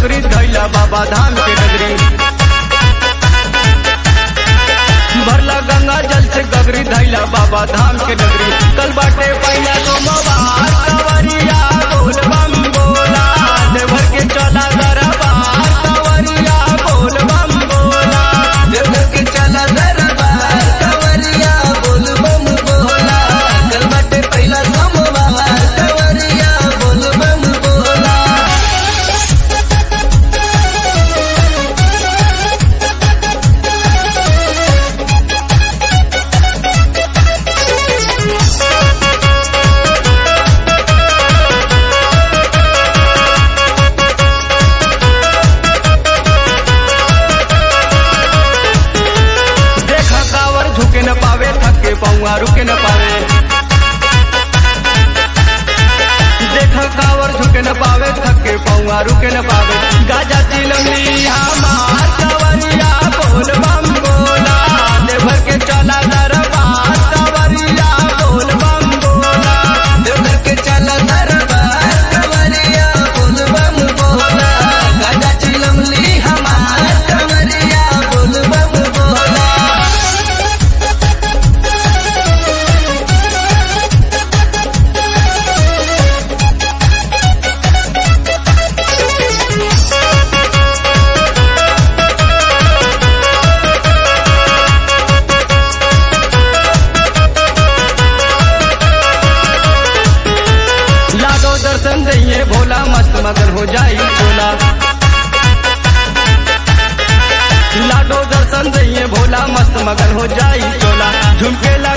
गगरी धैला बाबा धाम के नगरी भरला गंगा जल से गगरी धैला बाबा धाम के नगरी कल बाटे पहिला सोमवार कवरिया बोल बम बोला देवघर के चला दरबार कवरिया बोल बम बोला देवघर के चला दरबार कंवरिया बोल बम बोला कल बाटे पहिला सोमवार कंवरिया बोल बम बोला देखा कावर झुके न पावे थके पौआ रुके न पावे देखा कावर झुके न पावे थके पौआ रुके न पावे गाजा चिलमली हमार कवरिया बोल बम बोला देवघर के चला दरबार कवरिया बोल बम बोला देवघर के चला दरबार कंवरिया बोल बम बोला गाजा चिलमली हमार कंवरिया बोल बम बोला लागो दर्शन दइए भोला मस्त मगन हो जाई भोला लाडो दर्शन दइए भोला मस्त मगन हो जाई चोला झुमके ला